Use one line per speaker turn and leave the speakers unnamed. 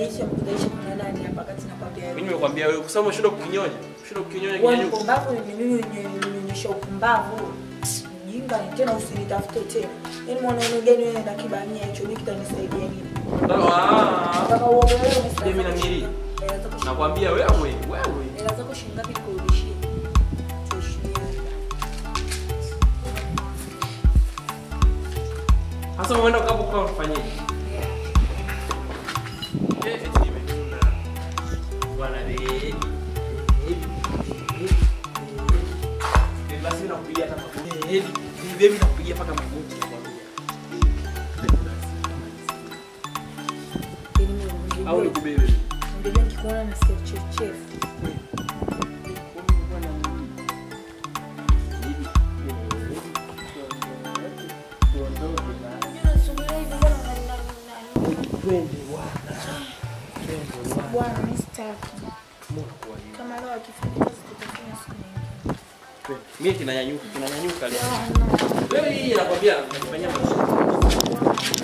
unajisi amkutaisha kuna nani hapa kati nakwambia
Mimi nimekwambia wewe kusema umeshindwa kukinyonya. Umeshindwa kukinyonya
wewe
kinyanyuka.
mpumbavu ni mimi nionyesha upumbavu jinga tena usinitafute tena yaani mwanaume gani wewe na kibania hicho mimi kitanisaidia nini
Ah.
nataka uogelee
Mimi na mili.
hela zako shilingi-
Nakwambia wewe wewe.
hela zako shilingi ngapi nikurudishie tuheshimiane
Sasa umeenda ukapo kwa ufanyeje? Eh, eti nimetuna. Bwana wewe. Eh, basi nakupigia hata magoti. Eh, baby nakupigia paka magoti nakwambia.
Yaani mimi
Au
ungejua-
nikubebe.
ungejua nikikuona nasikia kichefuchefu bwana mimi sitaki kama leo akifanya kazi tutafanya siku nyingine
Mimi kinanyanyuka, kinanyanyuka leo.
Ah, no.
Wewe hii nakwambia nakufanyia mazoezi.